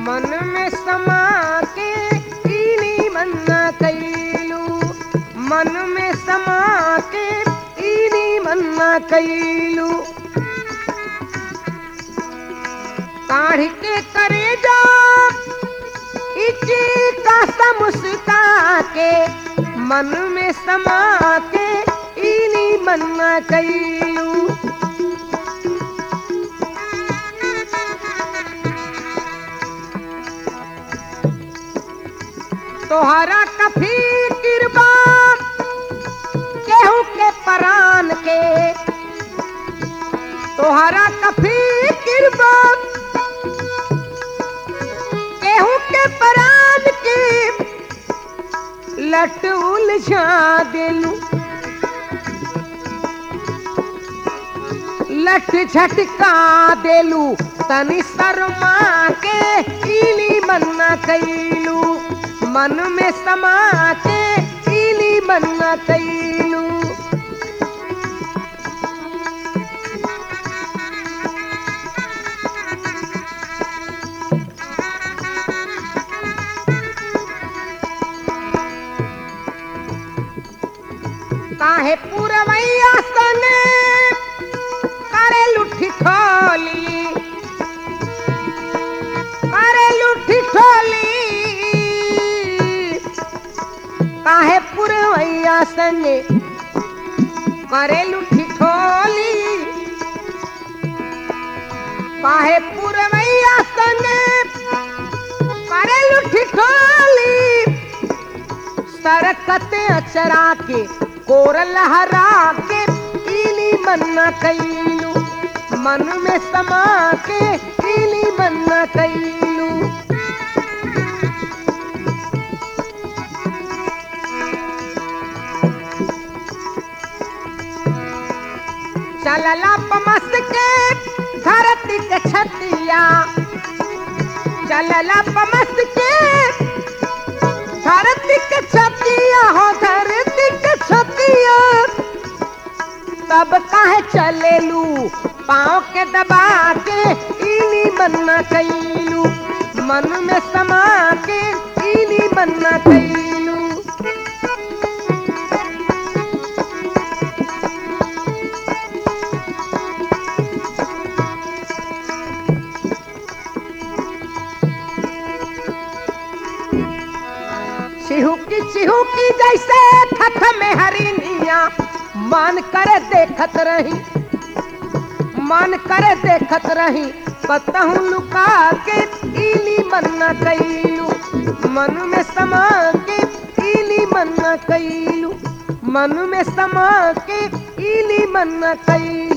मन में समा के इनी मन्ना कैलू मन में समा के इनी मन्ना कैलू काढ़ के करे जा इची का मुस्का के मन में समा के इनी मन्ना कैलू तोहरा कफी किरबा केहू के परान के तोहरा कफी किरबा केहू के परान के लट उलझा दिलू लठ झटका देलू तनी शर्मा के इली मन्ना कैलू मन में समा के इली मन्ना कैलू काहे पूरवैया सने करे लुठी ठोली करे लुठी ठोली काहे पुरवैया सने करे लुठी ठोली काहे पुरवैया सने करे लुठी ठोली सरकत अचरा के कोर लहरा के इली मन्ना कैलू मन में समा के इली मन्ना कैलू चलला पमस के धरती के छतिया चलला पमस के धरती के छतिया हो धरती के छतिया तब काहे चलेलू पाँव के दबा के इनी मन्ना कैलू मन में समा के इनी मन्ना कैलू चिहुकी चिहुकी जैसे थथ में हरिनिया मान कर देखत रही मान कर देखत रही कतहूँ लुका के इली मन्ना कैलू मन में समा के इली मन्ना कैलू मन में समा के इली मन्ना कैलू